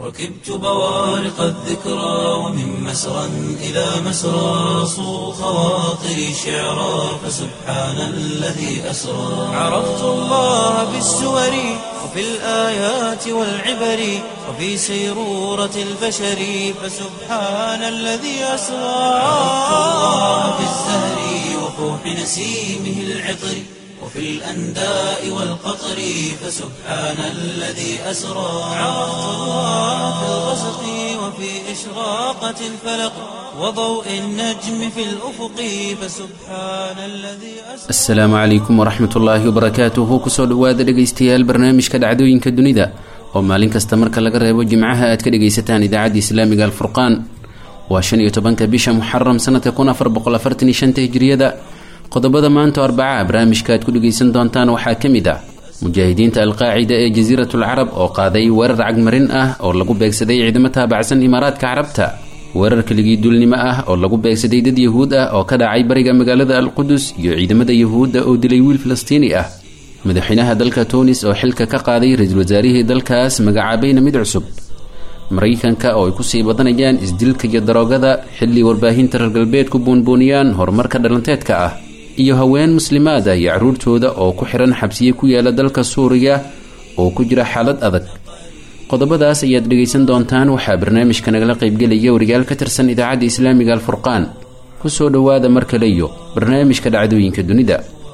ركبت بوارق الذكرى ومن مسرى إلى مسرى صو خواطري شعرا فسبحان الذي أسرى عرفت الله بالسور وفي الآيات والعبر وفي سيرورة البشر فسبحان الذي أسرى عرفت الله بالزهر وفوح نسيمه العطر وفي الأنداء والقطر فسبحان الذي أسرى عرفت الله في الغسق وفي إشراقة الفلق وضوء النجم في الأفق فسبحان الذي أسرى asalaamu calaykum waraxmat ullaahi wabarakaatuhu kusoo dhowaada dhegaystayaal barnaamijka dhacdooyinka dunida oo maalin kasta marka laga reebo jimcaha aad ka dhegaysataan idaacadda islaamiga alfurqaan waa shan iyo tobanka bisha muxaram sanadka kun afar boqol afartan iyo shanta hijriyada qodobada maanta arbaca barnaamijka aad ku dhegaysan doontaan waxaa ka mid ah mujaahidiinta alqaacida ee jasiiratul carab oo qaaday weerar cagmarin ah oo lagu beegsaday ciidamo taabacsan imaaraadka carabta weerar keligii duulnimo ah oo lagu beegsaday dad yahuud ah oo ka dhacay bariga magaalada alqudus iyo ciidamada yahuudda oo dilay wiil falastiini ah madaxweynaha dalka tunis oo xilka ka qaaday ra-iisul wasaarihii dalkaas magacaabayna mid cusub maraykanka oo ay kusii badanayaan isdilka iyo daroogada xilli warbaahinta reer galbeedku buunbuuniyaan horumarka dhalanteedka ah iyo haween muslimaada iyo carruurtooda oo ku xihan xabsiye ku yaala dalka suuriya oo ku jira xaalad adag qodobadaas ayaad dhegaysan doontaan waxaa barnaamijka nagala qaybgelaya wariyaal ka tirsan idaacadda islaamiga alfurqaan kusoo dhowaada mar kale iyo barnaamijka dhacdooyinka dunida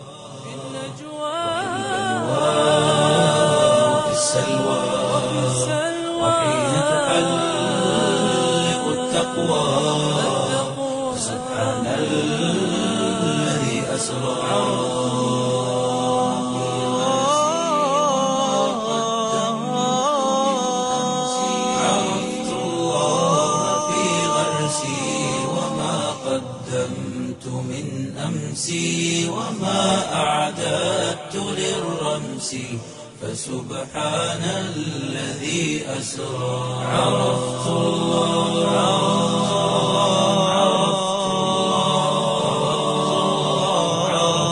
في السلوى وحين تحلق التقوى سبحان الذي أسرى عرفت الله في غرسي وما قدمت من أمسي وما أعددت للرمس فسبحان الذي أسرى عرفت الله عرفت الله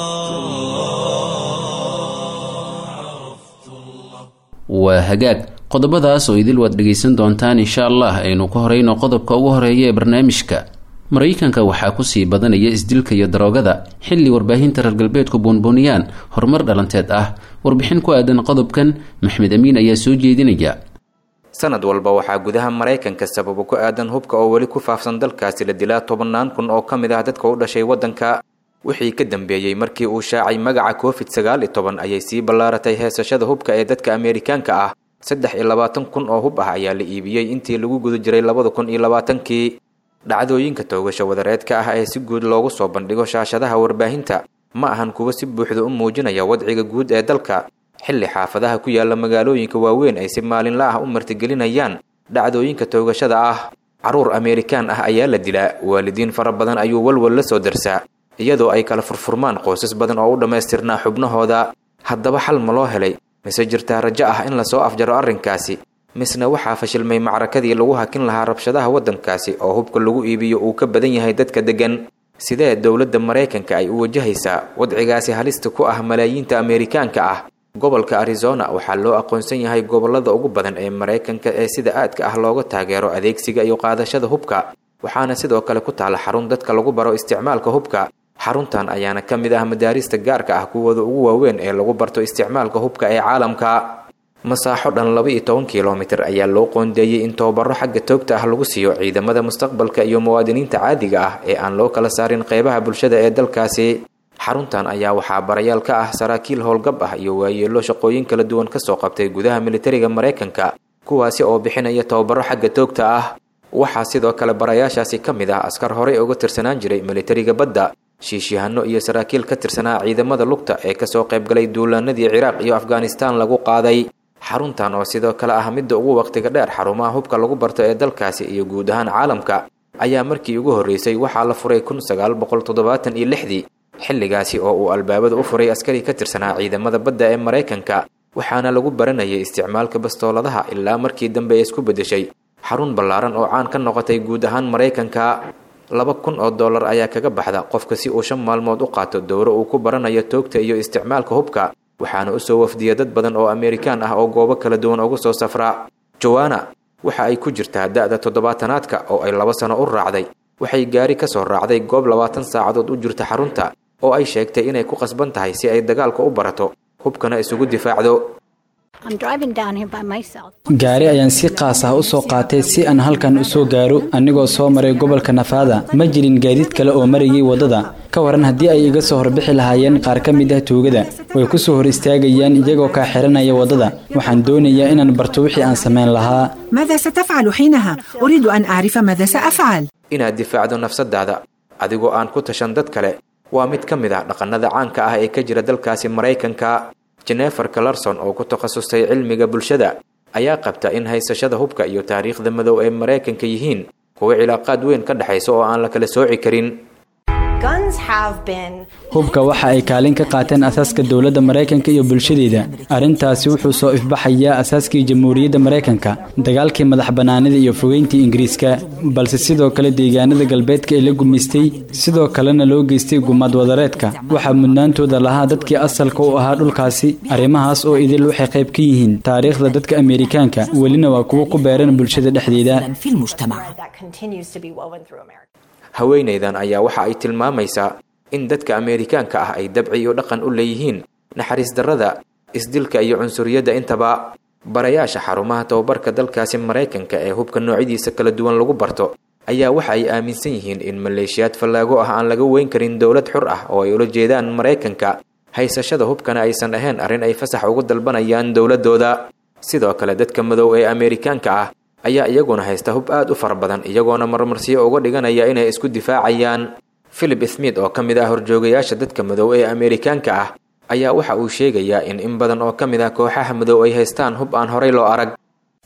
عرفت الله عرفت الله waa hagaag qodobadaas oo idil waad dhegaysan doontaan insha allah aynu ka horeyno qodobka ugu horeeya ee barnaamijka maraykanka waxaa kusii badanaya isdilka iyo daroogada xilli warbaahinta reer galbeedku buunbuuniyaan horumar dhalanteed ah warbixin ku aadan qodobkan maxmed amiin ayaa soo jeedinaya sanad walba waxaa gudaha maraykanka sababo ku aadan hubka oo weli ku faafsan dalkaasi la dilaa tobannaan kun oo ka mid ah dadka u dhashay waddanka wixii ka dambeeyey markii uu shaacay magaca covid sagaal iyo toban ayay sii ballaaratay heesashada hubka ee dadka ameerikaanka ah saddex iyo labaatan kun oo hub ah ayaa la iibiyey intii lagu guda jiray labada kun iyo labaatankii dhacdooyinka toogasha wadareedka ah ee si guud loogu soo bandhigo shaashadaha warbaahinta ma ahan kuwa si buuxda u muujinaya wadciga guud ee dalka xilli xaafadaha ku yaala magaalooyinka waaweyn ay si maalinla ah u martigelinayaan dhacdooyinka toogashada ah carruur ameerikaan ah ayaa la dilaa waalidiin fara badan ayuu walwal la soo darsaa iyadoo ay kala furfurmaan qoysas badan oo u dhammaystirnaa xubnahooda haddaba xal ma loo helay mise jirtaa rajo ah in lasoo afjaro arrinkaasi misna waxaa fashilmay macrakadii lagu hakin lahaa rabshadaha waddankaasi oo hubka lagu iibiyo uu ka badan yahay dadka deggan sidee dowladda maraykanka ay u wajahaysaa wadcigaasi halista ku ah malaayiinta ameerikaanka ah gobolka arizona waxaa loo aqoonsan yahay gobollada ugu badan ee maraykanka ee sida aadka ah looga taageero adeegsiga iyo qaadashada hubka waxaana sidoo kale ku taala xarun dadka lagu baro isticmaalka hubka xaruntan ayaana ka mid ah madaarista gaarka ah kuwooda ugu waaweyn ee lagu barto isticmaalka hubka ee caalamka masaaxo dhan laba iyo toban kilomitir ayaa loo qoondeeyey in tababaro xagga toogta ah lagu siiyo ciidamada mustaqbalka iyo muwaadiniinta caadiga ah ee aan loo kala saarin qeybaha bulshada ee dalkaasi xaruntan ayaa waxaa barayaal ka ah saraakiil howlgab ah iyo waayeelo shaqooyin kala duwan kasoo qabtay gudaha militariga maraykanka kuwaasi oo bixinaya tababaro xagga toogta ah waxaa sidoo kale barayaashaasi ka mid ah askar horey uga tirsanaan jiray militariga badda shiishyahanno iyo saraakiil ka tirsanaa ciidamada lugta ee kasoo qaybgalay duulaanadii ciraaq iyo afghanistaan lagu qaaday xaruntan oo sidoo kale ah midda ugu waqtiga dheer xarumaha hubka lagu barto ee dalkaasi iyo guud ahaan caalamka ayaa markii ugu horreysay waxaa la furay kun sagaal boqol toddobaatan iyo lixdii xilligaasi oo uu albaabada u furay askari ka tirsanaa ciidamada badda ee maraykanka waxaana lagu baranayay isticmaalka bastooladaha ilaa markii dambe ay isku beddeshay xarun ballaaran oo caan ka noqotay guud ahaan maraykanka laba kun oo dollar ayaa kaga baxda qofka si uu shan maalmood u qaato dowro uu ku baranayo toogta iyo isticmaalka hubka waxaana usoo wafdiya dad badan oo amerikaan ah oo goobo kala duwan uga soo safra joanna waxa ay ku jirtaa da-da toddobaatanaadka oo ay laba sano u raacday waxay gaari ka soo raacday goob labaatan saacadood u jirta xarunta oo ay sheegtay inay ku qasban tahay si ay dagaalka u barato hubkana isugu difaacdo gaari ayaan si qaas ah u soo qaatay si aan halkan u soo gaaro anigoo soo maray gobolka nafaada ma jirin gaadiid kale oo marayay waddada ka waran haddii ay iga soo horbixi lahaayeen qaar ka mid ah tuugada way ku soo hor istaagayaan iyagoo kaa xiranaya waddada waxaan doonayaa inaan barto wixii aan samayn lahaa ماذا ستفعل حينها؟ أريد أن أعرف ماذا سأفعل inaad difaacdo nafsadaada adigoo aan ku tashan dad kale waa mid ka mid ah dhaqannada caanka ah ee ka jira dalkaasi maraykanka jenefer calarson oo ku takhasustay cilmiga bulshada ayaa qabta in haysashada hubka iyo taariikhda madow ee maraykanka yihiin kuwa cilaaqaad weyn ka dhexaysa oo aan la kala sooci karin hubka waxa ay kaalin ka qaateen asaaska dowladda maraykanka iyo bulshadeeda arrintaasi wuxuu soo ifbaxayaa asaaskii jamhuuriyadda maraykanka dagaalkii madax bannaanida iyo fogeyntii ingiriiska balse sidoo kale deegaanada galbeedka ee la gumaystay sidoo kalena loo geystay gumaad wadareedka waxaa mudnaantooda lahaa dadkii asalka u ahaa dhulkaasi arrimahaas oo idil waxay qayb ka yihiin taariikhda dadka ameerikaanka welina waa kuwo ku beeran bulshada dhexdeeda في المجتمع haweenaydan ayaa waxa ay tilmaamaysaa in dadka ameerikaanka ah ay dabci iyo dhaqan u leeyihiin naxariis darrada isdilka iyo cunsuriyadda intaba barayaasha xarumaha tababarka dalkaasi maraykanka ee hubka noocyadiisa kala duwan lagu barto ayaa waxa ay aaminsan yihiin in maleeshiyaad fallaago ah aan laga weyn karin dowlad xur ah oo ay ula jeedaan maraykanka haysashada hubkana aysan ahayn arrin ay fasax ugu dalbanayaan dowladooda sidoo kale dadka madow ee ameerikaanka ah ayaa iyaguna haysta hub aad u fara badan iyagoona marmarsiyo uga dhiganaya inay isku difaacayaan philip smith oo ka mid ah horjoogayaasha dadka madow ee ameerikaanka ah ayaa waxa uu sheegayaa in in badan oo ka mid ah kooxaha madow ay haystaan hub aan horay loo arag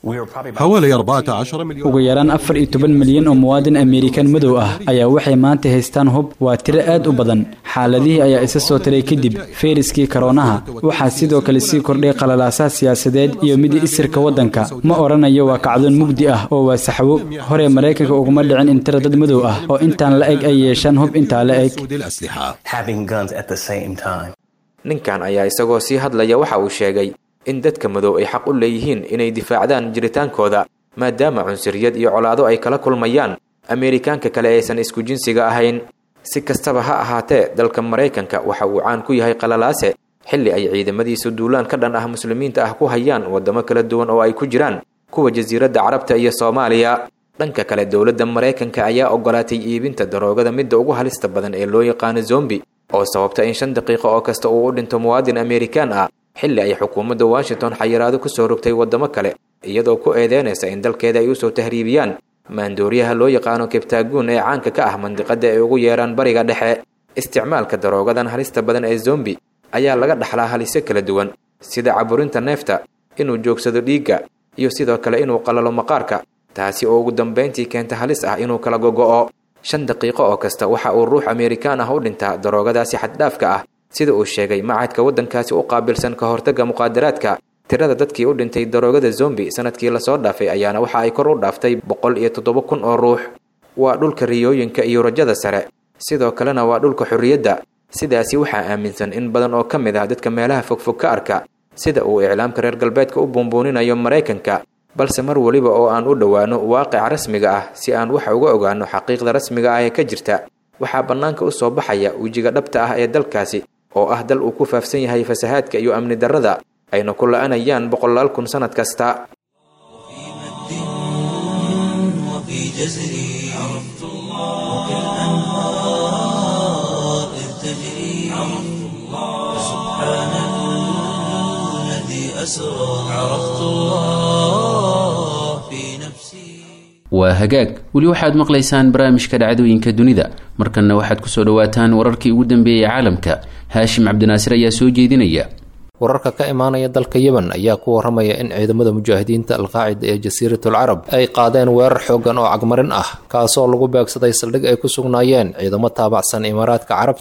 حوالي 14 مليون ugu yaraan afar iyo toban milyan oo muwaadin ameerikan madow ah ayaa waxay maanta haystaan hub waa tiro aad u badan xaaladihii ayaa isa soo taray kadib fayraskii karoonaha waxaa sidoo kale sii kordhay qalalaasaha siyaasadeed iyo mid isirka waddanka ma odhanayo waa kacdoon mugdi ah oo waa saxwo hore maraykanka uguma dhicin in tiro dad madow ah oo intaan la eg ay yeeshaan hub intaa la eg سود الأسلحة having guns at the same time. ninkan ayaa isagoo sii hadlaya waxa uu sheegay in dadka madow ay xaq u leeyihiin inay difaacdaan jiritaankooda maadaama cunsuriyad iyo colaado ay kala kulmayaan ameerikaanka kale aysan isku jinsiga ahayn si kastaba ha ahaatee dalka maraykanka waxa uu caan ku yahay qalalaase xilli ay ciidamadiisu duulaan ka dhan ah muslimiinta ah ku hayaan waddamo kala duwan oo ay ku jiraan kuwa jasiiradda carabta iyo soomaaliya dhanka kale dowladda maraykanka ayaa ogolaatay iibinta daroogada midda ugu halista badan ee loo yaqaano zombi oo sababta in shan daqiiqo oo kasta uu u dhinto muwaadin ameerikaan ah xilli ay xukuumadda washington xayiraado ku soo rogtay waddamo kale iyadoo ku eedeynaysa in dalkeeda ay usoo tahriibiyaan maandooriyaha loo yaqaano kebtaaguun ee caanka ka ah mandiqada ay ugu yeeraan bariga dhexe isticmaalka daroogadan halista badan ee zombi ayaa laga dhaxlaa halisyo kala duwan sida caburinta neefta inuu joogsado dhiigga iyo sidoo kale inuu qalalo maqaarka taasi oo ugu dambayntii keenta halis ah inuu kala gogo'o shan daqiiqo oo kasta waxa uu ruux ameerikaan ah u dhintaa daroogadaasi xaddhaafka ah sida uu sheegay macadka waddankaasi u qaabilsan ka hortagga muqaadaraadka tirada dadkii u dhintay daroogada zombi sanadkii lasoo dhaafay ayaana waxa ay kor u dhaaftay boqol iyo toddoba kun oo ruux waa dhulka riyooyinka iyo rajada sare sidoo kalena waa dhulka xorriyadda sidaasi waxaa aaminsan in badan oo ka mid ah dadka meelaha fogfog ka arka sida uu iclaamka reer galbeedka u buunbuuninayo maraykanka balse mar weliba oo aan u dhowaano waaqica rasmiga ah si aan wax uga ogaano xaqiiqda rasmiga ah ee ka jirta waxaa bannaanka u soo baxaya wejiga dhabta ah ee dalkaasi oo ah dal uu ku faafsan yahay fasahaadka iyo amni darrada ayna ku la-anayaan boqolaal kun sannad kasta وفي جزري عرفت الله وكالأنهار إذ تجري عرفت الله سبحان الذي أسرى عرفت الله في نفسي waa hagaag weli waxaad maqlaysaan barnaamijka dhacdooyinka dunida markanna waxaad kusoo dhawaataan wararkii ugu dambeeyey caalamka haashim cabdinaasir ayaa soo jeedinaya wararka ka imaanaya dalka yemen ayaa ku waramaya in ciidamada mujaahidiinta alqaacida ee jasiiratul carab ay qaadeen weerar xoogan oo cagmarin ah kaasoo lagu beegsaday saldhig ay ku sugnaayeen ciidamo taabacsan imaaraadka carabta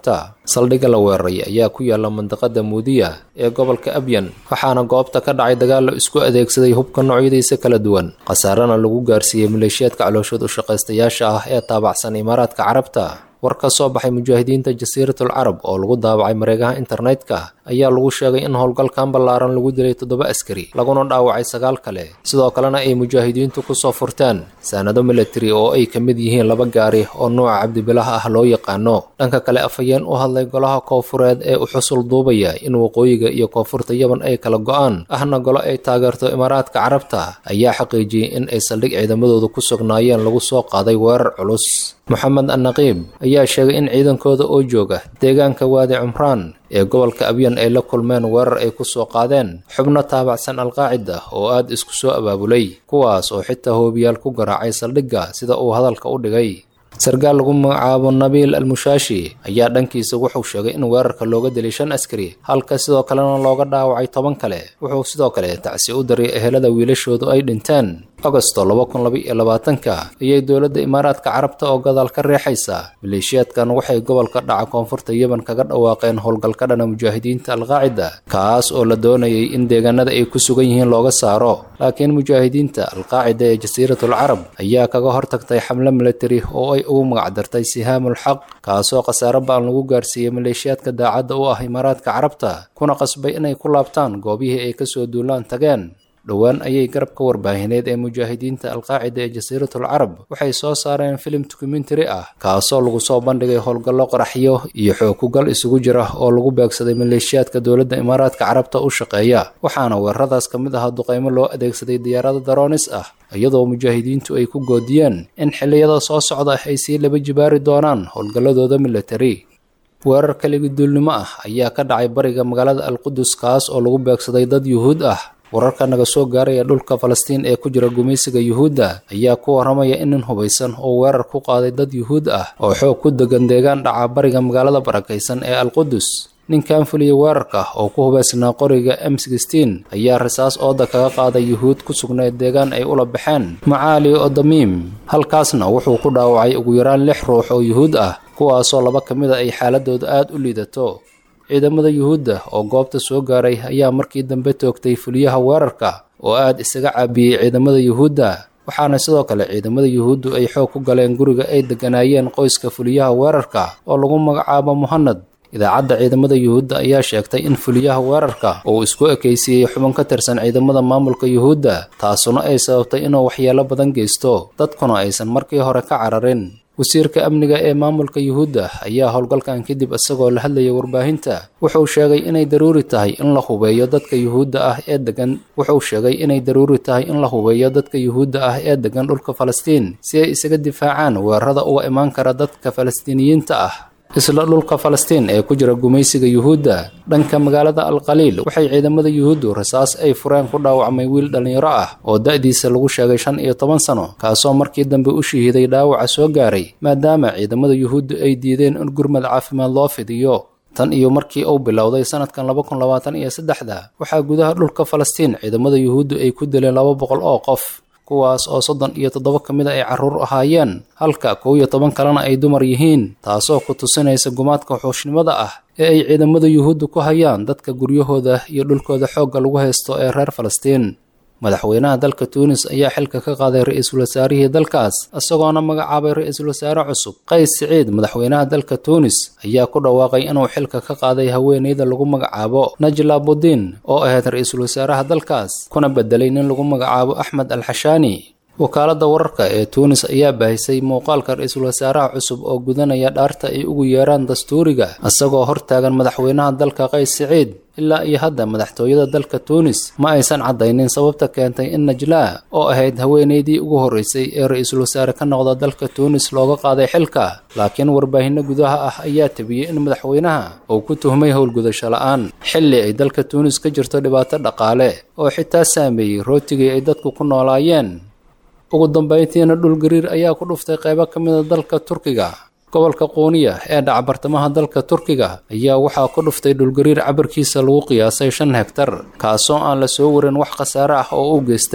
saldhigga la weeraray ayaa ku yaala mandiqada muudiya ee gobolka abyan waxaana goobta ka dhacay dagaal la isku adeegsaday hubka noocyadiisa kala duwan khasaarana lagu gaarsiiyey maleeshiyaadka calooshood u shaqaystayaasha ah ee taabacsan imaaraadka carabta war ka soo baxay mujaahidiinta jasiiratul carab oo lagu daabacay mareegaha internetka ayaa lagu sheegay in howlgalkan ballaaran lagu dilay toddoba askari laguna dhaawacay sagaal kale sidoo kalena ay mujaahidiintu kusoo furteen saanado militari oo ay ka mid yihiin laba gaari oo nuuca cabdibilaha ah loo yaqaano dhanka kale afhayeen u hadlay golaha koofureed ee u xusul duubaya in waqooyiga iyo koonfurta yaban ay kala go-aan ahna golo ay taageerto imaaraadka carabta ayaa xaqiijiyey in ay saldhig ciidamadooda ku sugnaayeen lagu soo qaaday weerar culus moxamed annaqiib ayaa sheegay in ciidankooda oo jooga deegaanka waadi cumraan ee gobolka abyan ay la kulmeen weerar ay ku soo qaadeen xubno taabacsan alqaacida oo aad isku soo abaabulay kuwaas oo xitaa hoobiyaal ku garaacay saldhigga sida uu hadalka u dhigay sarkaal lagu magacaabo nabiil almushaashi ayaa dhankiisa wuxuu sheegay in weerarka looga dilay shan askari halka sidoo kalena looga dhaawacay toban kale wuxuu sidoo kale tacsi u daray ehelada wiilashoodu ay dhinteen agosto laba kun laba iyo labaatanka ayay dowladda imaaraadka carabta oo gadaal ka reexaysa maleeshiyaadkan waxay gobolka dhaca koonfurta yeban kaga dhawaaqeen howlgalka dhana mujaahidiinta alqaacida kaas oo la doonayay in deegaanada ay ku sugan yihiin looga saaro laakiin mujaahidiinta alqaacida ee jasiiratul carab ayaa kaga hortagtay xamle militari oo ay ugu magacdartay sihaamul xaq kaasoo khasaaro ba-an lagu gaarsiiyey maleeshiyaadka daacadda u ah imaaraadka carabta kuna qasbay inay ku laabtaan goobihii ay kasoo duulaan tageen dhowaan ayay garabka warbaahineed ee mujaahidiinta alqaacida ee jasiiratul carab waxay soo saareen filim dokumentary ah kaasoo lagu soo bandhigay howlgallo qaraxyo iyo xookugal isugu jira oo lagu beegsaday maleeshiyaadka dowladda imaaraadka carabta u shaqeeya waxaana weeraradaas ka mid ahaa duqaymo loo adeegsaday diyaarado daroonis ah iyadoo mujaahidiintu ay ku goodiyeen in xilliyada soo socda ay sii laba jibaari doonaan howlgalladooda military weerar kaligi duulnimo ah ayaa ka dhacay bariga magaalada alqudus kaas oo lagu beegsaday dad yuhuud ah wararka naga soo gaaraya dhulka falastiin ee ku jira gumaysiga yuhuudda ayaa ku waramaya in nin hubaysan oo weerar ku qaaday dad yuhuud ah oo xoog ku degan deegaan dhaca bariga magaalada barakaysan ee alqudus ninkan fuliyey weerarka oo ku hubaysnaa qoriga m sixteen ayaa rasaas ooda kaga qaaday yuhuud ku sugnayd deegaan ay ula baxeen macaali odamiim halkaasna wuxuu ku dhaawacay ugu yaraan lix ruux oo yuhuud ah kuwaasoo laba ka mid a ay xaaladooda aada u liidato ciidamada yuhuudda oo goobta soo gaaray ayaa markii dambe toogtay fuliyaha weerarka oo aad isaga caabiyey ciidamada yuhuudda waxaana sidoo kale ciidamada yuhuuddu ay xoog ku galeen guriga ay degganaayeen qoyska fuliyaha weerarka oo lagu magacaabo muhanad idaacadda ciidamada yuhuudda ayaa sheegtay in fuliyaha weerarka uu isku ekaysiiyey xubin ka tirsan ciidamada maamulka yuhuudda taasuna ay sababtay inuu waxyeelo badan geysto dadkuna aysan markii hore ka cararin wasiirka amniga ee maamulka yuhuudda ayaa howlgalkan kadib isagoo la hadlayay warbaahinta wuxuu sheegay inay daruuri tahay in la hubeeyo dadka yuhuudda ah ee degan wuxuu sheegay inay daruuri tahay in la hubeeyo dadka yuhuudda ah ee degan dhulka falastiin si ay isaga difaacaan weerarada uga imaan kara dadka falastiiniyiinta ah isla dhulka falastiin ee ku jira gumaysiga yuhuudda dhanka magaalada alqaliil waxay ciidamada yuhuuddu rasaas ay fureen ku dhaawacmay wiil dhallinyaro ah oo da-diisa lagu sheegay shan iyo toban sano kaasoo markii dambe u shahiiday dhaawaca soo gaaray maadaama ciidamada yuhuuddu ay diideen in gurmad caafimaad loo fidiyo tan iyo markii uu bilowday sanadkan laba kun labaatan iyo saddexda waxaa gudaha dhulka falastiin ciidamada yuhuuddu ay ku dileen laba boqol oo qof kuwaas oo soddon iyo toddoba ka mid a ay carruur ahaayeen halka kow iyo toban kalena ay dumar yihiin taasoo ku tusinaysa gumaadka xuushnimada ah ee ay ciidamada yuhuudda ku hayaan dadka guryahooda iyo dhulkooda xoogga lagu haysto ee reer falastiin madaxweynaha dalka tuunis ayaa xilka ka qaaday ra-iisul wasaarihii dalkaas isagoona magacaabay ra-iisul wasaare cusub qays siciid madaxweynaha dalka tuunis ayaa ku dhawaaqay inuu xilka ka qaaday haweeneyda lagu magacaabo najla budin oo ahayd ra-iisul wasaaraha dalkaas kuna bedelay nin lagu magacaabo axmed alxashaani wakaaladda wararka ee tuunis ayaa baahisay muuqaalka ra-iisul wasaaraha cusub oo gudanaya dhaarta ay ugu yeeraan dastuuriga isagoo hortaagan madaxweynaha dalka qays siciid ilaa iyo hadda madaxtooyada dalka tuunis ma aysan caddaynin sababta keentay in najlaa oo ahayd haweeneydii ugu horreysay ee ra-iisul wasaare ka noqda dalka tuunis looga qaaday xilka laakiin warbaahinno gudaha ah ayaa tebiyey in madaxweynaha uu ku tuhmay howlgudasho la-aan xilli ay dalka tuunis ka jirto dhibaato dhaqaale oo xitaa saameeyey rootigii ay dadku ku noolaayeen ugu dambayntiina dhulgariir ayaa ku dhuftay qaybo ka mida dalka turkiga gobolka quuniya ee dhaca bartamaha dalka turkiga ayaa waxaa ku dhuftay dhulgariir cabirkiisa lagu qiyaasay shan hegtar kaasoo aan la soo warin wax khasaare ah oo u geystay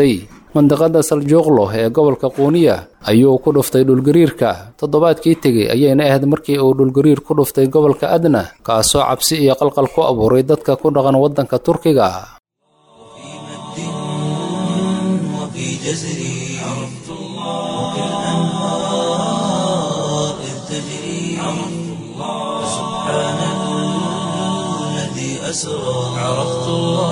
mandiqada saljuuqlo ee gobolka quuniya ayuu ku dhuftay dhulgariirka toddobaadkii tegey ayayna ahayd markii uu dhulgariir ku dhuftay gobolka adna kaasoo cabsi iyo qalqal ku abuuray dadka ku dhaqan waddanka turkiga وفي جزري عرفت الله وكالأنهار إذ تجري عرفت الله سبحان الذي أسرى عرفت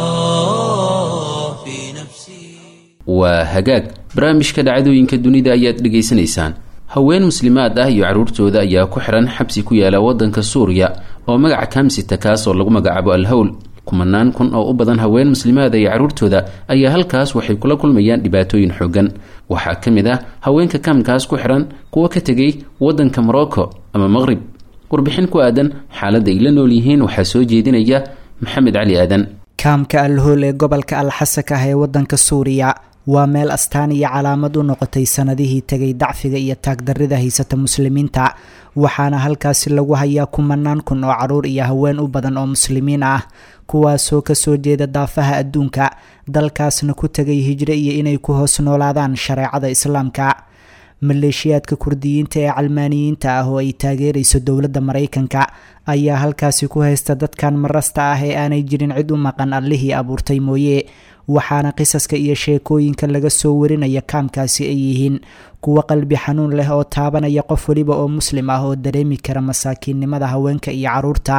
الله في نفسي waa hagaag barnaamijka dhacdooyinka dunida ayaad dhegaysanaysaan haween muslimaad ah iyo carruurtooda ayaa ku xihan xabsi ku yaala waddanka suuriya oo magaca kamsita kaas oo lagu magacaabo alhowl kumanaan kun oo u badan haween muslimaada iyo carruurtooda ayaa halkaas waxay kula kulmayaan dhibaatooyin xoogan waxaa ka mid ah haweenka kaamkaas ku xihan kuwa ka tegay waddanka morocco ama maqrib warbixin ku aadan xaaladda ay la nool yihiin waxaa soo jeedinaya maxamed cali aadan kaamka alhool ee gobolka alxasak ah ee waddanka suuriya waa meel astaan iyo calaamad u noqotay sanadihii tegay dacfiga iyo taagdarrida haysata muslimiinta waxaana halkaasi lagu hayaa kumanaan kun oo carruur iyo haween u badan oo muslimiin ah kuwaasoo kasoo jeeda daafaha adduunka dalkaasna ku tegay hijro iyo inay ku hoos noolaadaan shareecada islaamka maleeshiyaadka kurdiyiinta ee calmaaniyiinta ah oo ay taageerayso dowladda maraykanka ayaa halkaasi ku haysta dadkan marasta ah ee aanay jirin cid u maqan allihii abuurtay mooye waxaana qisaska iyo sheekooyinka laga soo warinaya kaamkaasi ay yihiin kuwo qalbi xanuun leh oo taabanaya qof weliba oo muslim ah oo dareemi kara masaakiinnimada haweenka iyo carruurta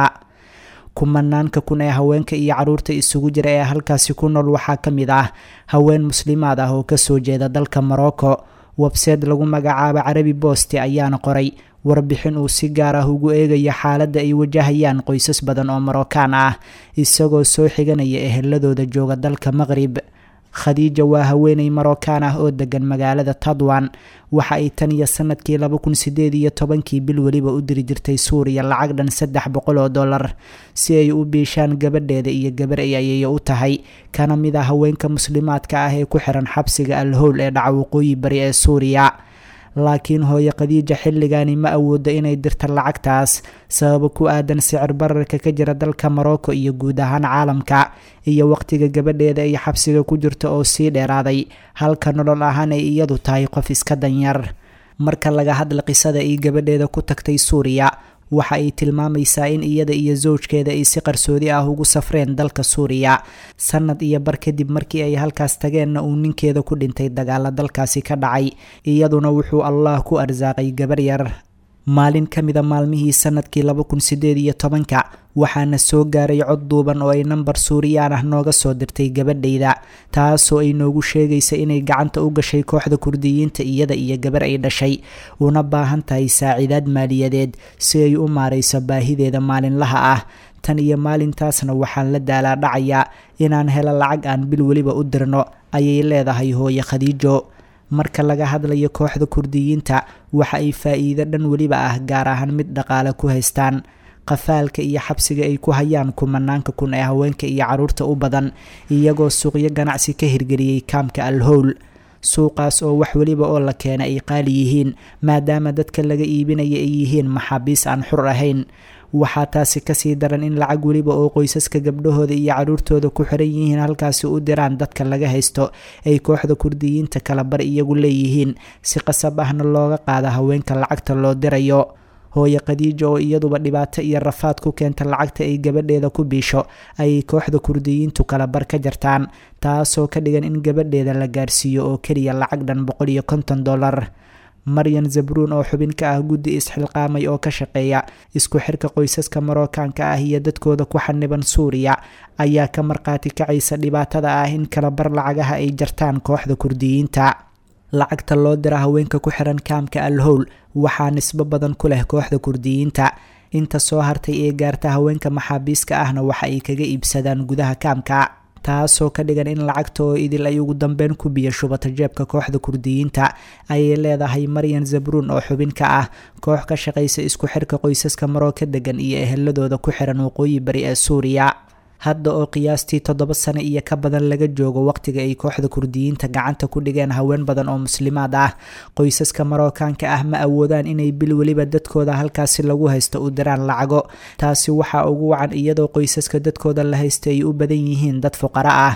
kumanaanka kun ee haweenka iyo carruurta isugu jira ee halkaasi ku nool waxaa ka mid ah haween muslimaad ah oo kasoo jeeda dalka morocco webseed lagu magacaabo carabi boosti ayaana qoray warbixin uu si gaar ah ugu eegaya xaaladda ay wajahayaan qoysas badan oo marookaan ah isagoo soo xiganaya eheladooda jooga dalka maqrib khadiija waa haweeney marookaan ah oo degan magaalada tadwan waxa ay tan iyo sanadkii laba kun sideed iyo tobankii bil weliba u diri jirtay suuriya lacag dhan saddex boqol oo dollar si ay u biishaan gabadheeda iyo gabar ay ayayo u tahay kana mid a haweenka muslimaadka ah ee ku xiran xabsiga alhowl ee dhaca waqooyi bari ee suuriya laakiin hooye khadiija xilligani ma awoodo inay dirta lacagtaas sababo ku aadan sicir bararka ka jira dalka morocco iyo guud ahaan caalamka iyo waqtiga gabadheeda ay xabsiga ku jirto oo sii dheeraaday halka nolol ahaan ay iyadu tahay qof iska danyar marka laga hadla qisada ay gabadheeda ku tagtay suuriya waxa ay tilmaamaysaa in iyada iyo sowjkeeda ay si qarsoodi ah ugu safreen dalka suuriya sanad iyo bar kadib markii ay halkaas tageenna uu ninkeeda ku dhintay dagaalo dalkaasi ka dhacay iyaduna wuxuu allah ku arsaaqay gabar yar maalin ka mida maalmihii sanadkii laba kun sideed iyo tobanka waxaana soo gaaray cod duuban oo ay nambar suuriyaan ah nooga soo dirtay gabadhayda taasoo ay noogu sheegaysa inay gacanta u gashay kooxda kurdiyiinta iyada iyo gabar ay dhashay una baahan tahay saaciidaad maaliyadeed si ay u maarayso baahideeda maalinlaha ah tan iyo maalintaasna waxaan la daalaa dhacayaa inaan helo lacag aan bil weliba u dirno ayay leedahay hooye khadiijo marka laga hadlayo kooxda kurdiyiinta waxa ay faa-iido dhan weliba ah gaar ahaan mid dhaqaale ku haystaan qafaalka iyo xabsiga ay ku hayaan kumanaanka kun ee haweenka iyo carruurta u badan iyagoo suuqyo ganacsi ka hirgeliyey kaamka alhowl suuqaas oo wax weliba oo la keena ay qaali yihiin maadaama dadka laga iibinaya ay yihiin maxaabiis aan xur ahayn waxaa taasi kasii daran in lacag weliba oo qoysaska gabdhahooda iyo carruurtooda ku xiran yihiin halkaasi u diraan dadka laga haysto ay kooxda kurdiyiinta kala bar iyagu leeyihiin si qasab ahna looga qaada haweenka lacagta loo dirayo hooye khadiija oo iyaduba dhibaato iyo rafaad ku keenta lacagta ay gabadheeda ku biisho ayay kooxda kurdiyiintu kala bar ka jartaan taasoo ka dhigan in gabadheeda la gaarsiiyo oo keliya lacag dhan boqol iyo konton dollar maryan zabruun oo xubin ka ah guddi isxilqaamay oo ka shaqeeya isku xirka qoysaska marookaanka ah iyo dadkooda ku xaniban suuriya ayaa ka marqaati kacaysa dhibaatada ah in kala bar lacagaha ay jartaan kooxda kurdiyiinta lacagta loo dira haweenka ku xiran kaamka alhowl waxaa nisbo badan ku leh kooxda kurdiyiinta inta soo hartay ee gaarta haweenka maxaabiiska ahna waxa ay kaga iibsadaan gudaha kaamka taasoo ka dhigan in lacagta oo idil ay ugu dambeyn ku biyo shubata jeebka kooxda kurdiyiinta ayay leedahay maryan zabruun oo xubin ka ah koox ka shaqaysa isku xirka qoysaska marooka degan iyo eheladooda ku xiran waqooyi bari ee suuriya hadda oo qiyaastii toddoba sano iyo ka badan laga joogo waqtiga ay kooxda kurdiyiinta gacanta ku dhigeen haween badan oo muslimaad ah qoysaska marookaanka ah ma awoodaan inay bil weliba dadkooda halkaasi lagu haysto u diraan lacago taasi waxaa ugu wacan iyadoo qoysaska dadkooda la haysta ay u badan yihiin dad fuqaro ah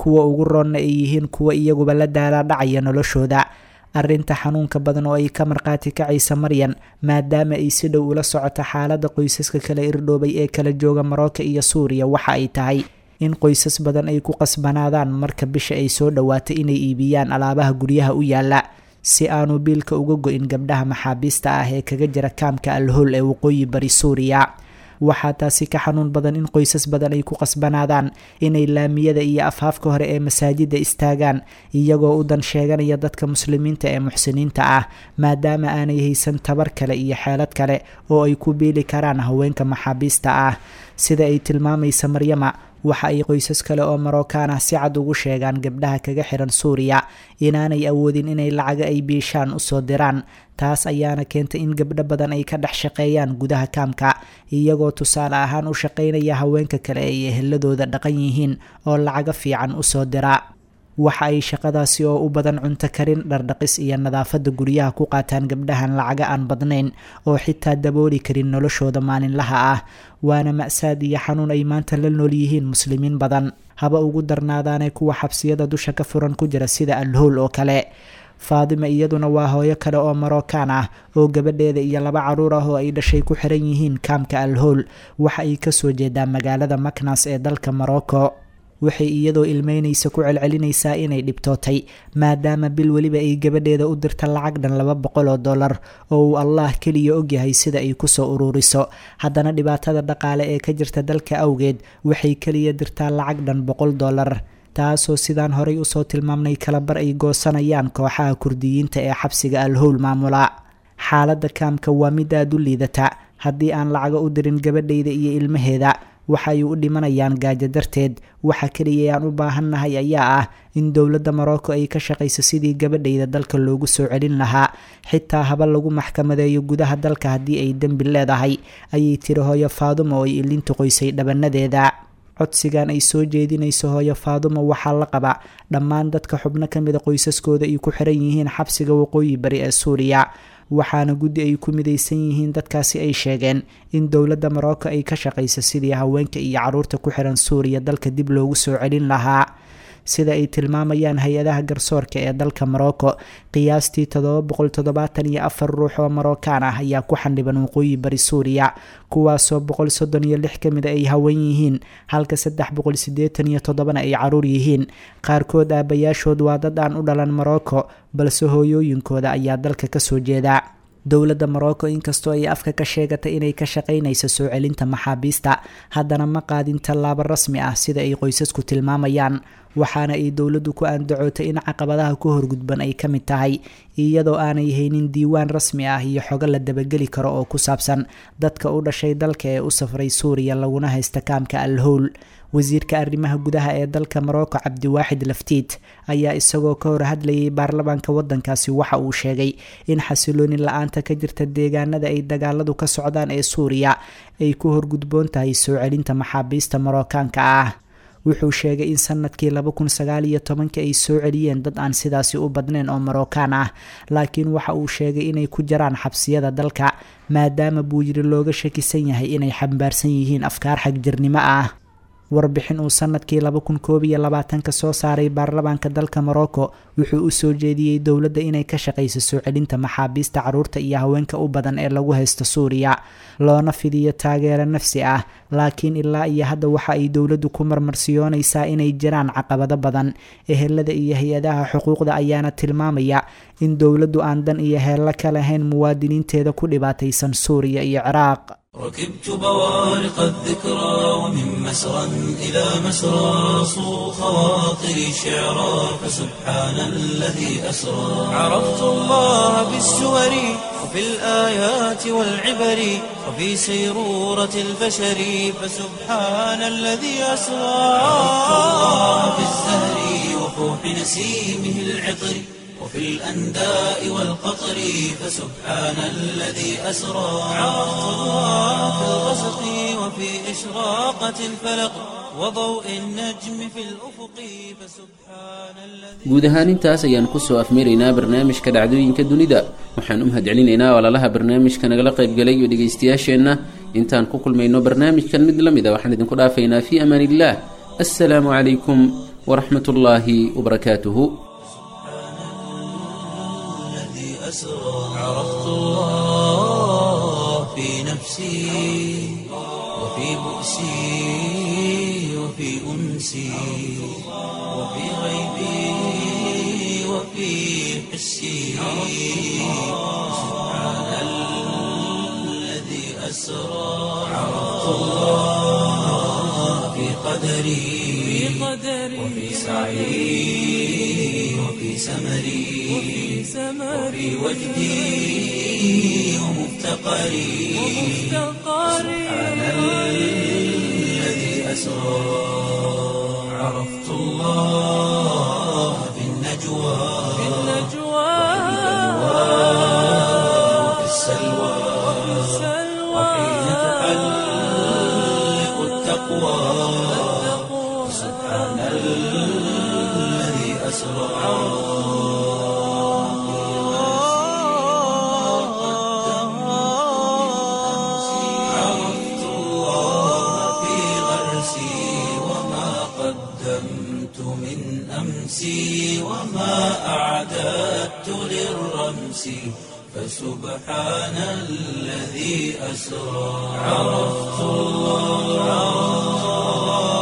kuwa ugu roonna ay yihiin kuwa iyaguba la daalaadhacaya noloshooda arrinta xanuunka badan oo ay ka marqaati kacaysa maryan maadaama ay si dhow ula socoto xaaladda qoysaska kala irdhoobay ee kala jooga marocco iyo suuriya waxa ay tahay in qoysas badan ay ku qasbanaadaan marka bisha ay soo dhowaato inay iibiyaan alaabaha guryaha u yaala si aanu biilka uga go-in gabdhaha maxaabiista ah ee kaga jira kaamka alhool ee waqooyi bari suuriya waxaa taasi ka xanuun badan in qoysas badan ay ku qasbanaadaan inay laamiyada iyo afhaafka hore ee masaajidda istaagaan iyagoo u dan sheeganaya dadka muslimiinta ee muxsiniinta ah maadaama aanay haysan tabar kale iyo xeelad kale oo ay ku biili karaan haweenka maxaabiista ah sida ay tilmaamaysa maryama waxa ay qoysas kale oo marookaan ah si cad ugu sheegaan gabdhaha kaga xiran suuriya inaanay awoodin inay lacaga ay biishaan usoo diraan taas ayaana keentay in gabdho badan ay ka dhex shaqeeyaan gudaha kaamka iyagoo tusaale ahaan u shaqaynaya haweenka kale ay eheladooda dhaqan yihiin oo lacaga fiican usoo dira waxa ay shaqadaasi oo u badan cunto karin dhardhaqis iyo nadaafadda guryaha ku qaataan gabdhahan lacaga aan badnayn oo xitaa dabooli karin noloshooda maalinlaha ah waana ma-saad iyo xanuun ay maanta la nool yihiin muslimiin badan haba ugu darnaadaanee kuwa xabsiyada dusha ka furan ku jira sida alhool oo kale faadima iyaduna waa hooyo kale oo marookaan ah oo gabadheeda iyo laba caruur ah oo ay dhashay ku xiran yihiin kaamka alhool waxa ay kasoo jeedaa magaalada maknas ee dalka morocco waxay iyadoo ilmeynaysa ku celcelinaysaa inay dhibtootay maadaama bil weliba ay gabadheeda u dirta lacag dhan laba boqol oo dollar oo uu allah keliya ogyahay sida ay kusoo ururiso haddana dhibaatada dhaqaale ee ka jirta dalka awgeed waxay keliya dirtaa lacag dhan boqol dollar taasoo sidaan horay usoo tilmaamnay kalabar ay goosanayaan kooxaha kurdiyiinta ee xabsiga alhowl maamula xaaladda kaamka waa mid aada u liidata haddii aan lacaga u dirin gabadhayda iyo ilmaheeda waxa ay u dhimanayaan gaajo darteed waxa keliya aan u baahannahay ayaa ah in dowladda morocco ay ka shaqayso sidii gabadhayda dalka loogu soo celin lahaa xitaa haba lagu maxkamadeeyo gudaha dalka haddii ay dembi leedahay ayay tiri hooyo faadumo oo ay ilinta qoysay dhabanadeeda codsigan ay soo jeedinayso hooyo faadumo waxaa la qaba dhammaan dadka xubno ka mida qoysaskooda ay ku xiran yihiin xabsiga waqooyi bari ee suuriya waxaana guddi ay ku midaysan yihiin dadkaasi ay sheegeen in dowladda morocco ay ka shaqayso sidii haweenka iyo caruurta ku xiran suuriya dalka dib loogu soo celin lahaa sida ay tilmaamayaan hay-adaha garsoorka ee dalka morocco qiyaastii todoba boqol toddobaatan iyo afar ruux oo marookaan ah ayaa ku xandhiban waqooyi bari suuriya kuwaasoo boqol soddon iyo lix ka mida ay haween yihiin halka saddex boqol siddeetan iyo toddobana ay caruur yihiin qaarkood aabayaashood waa dad aan u dhalan morocco balse hooyooyinkooda ayaa dalka kasoo jeeda dowladda morocco inkastoo ay afka ka sheegatay inay ka shaqaynayso soo celinta maxaabiista haddana ma qaadin tallaabo rasmi ah sida ay qoysasku tilmaamayaan waxaana ay dowladdu ku andacootay in caqabadaha ku horgudban ay ka mid tahay iyadoo aanay haynin diiwaan rasmi ah iyo xogo la dabageli karo oo ku saabsan dadka u dhashay dalka ee u safray suuriya laguna haysta kaamka alhowl wasiirka arrimaha gudaha ee dalka morocco cabdiwaaxid laftiid ayaa isagoo ka hor hadlayay baarlamaanka wadankaasi waxa uu sheegay in xasilooni la-aanta ka jirta deegaanada ay dagaaladu ka socdaan ee suuriya ay ku horgudboon tahay soo celinta maxaabiista marookaanka ah wuxuu sheegay in sanadkii laba kun sagaal iyo tobanka ay soo celiyeen dad aan sidaasi u badnayn oo marookaan ah laakiin waxa uu sheegay inay ku jiraan xabsiyada dalka maadaama buu yiri looga shakisan yahay inay xambaarsan yihiin afkaar xagjirnimo ah warbixin uu sanadkii laba kun koob iyo labaatanka soo saaray baarlamaanka dalka morocco wuxuu u soo jeediyey dowladda inay ka shaqayso soo celinta maxaabiista caruurta iyo haweenka u badan ee lagu haysto suuriya loona fidiyo taageero nafsi ah laakiin ilaa iyo hadda waxa ay dowladdu ku marmarsiyoonaysaa inay jiraan caqabado badan ehelada iyo hay-adaha xuquuqda ayaana tilmaamaya in dowladdu aan dan iyo heello ka lahayn muwaadiniinteeda ku dhibaataysan suuriya iyo ciraaq ركبت بوارق الذكرى ومن مسرى إلى مسرى صو خواطري شعرا فسبحان الذي أسرى عرفت الله بالسور وفي الآيات والعبر وفي سيرورة البشر فسبحان الذي أسرى عرفت الله بالزهر وفوح نسيمه العطر وفي الأنداء والقطر فسبحان الذي أسرى عرفت الله في الغسق وفي إشراقة الفلق وضوء النجم في الأفق فسبحان الذي guud ahaan intaas ayaan kusoo afmeeraynaa barnaamijka dhacdooyinka dunida waxaan u mahadcelinaynaa walaalaha barnaamijka nagala qaybgalay iyo dhegaystayaasheenna intaan ku kulmayno barnaamijkan mid la mid a waxaan idinku dhaafaynaa fii amaan illah assalaamu calaykum waraxmat ullaahi wabarakaatuhu الذي أسرى عرفت الله في نفسي وفي بؤسي وفي أنسي وفي غيبي وفي حسي سبحان الذي أسرى عرفت الله في قدري وفي سعي وفي سمري وفي وجدي ومفتقري سبحان الذي أسرى عرفت الله في النجوى وفي السلوى وحين تحلق التقوى سبحان الذي أسرى عرفت الله في غرسي وما قدمت من أمسي وما أعددت للرمس فسبحان الذي أسرى عرفت الله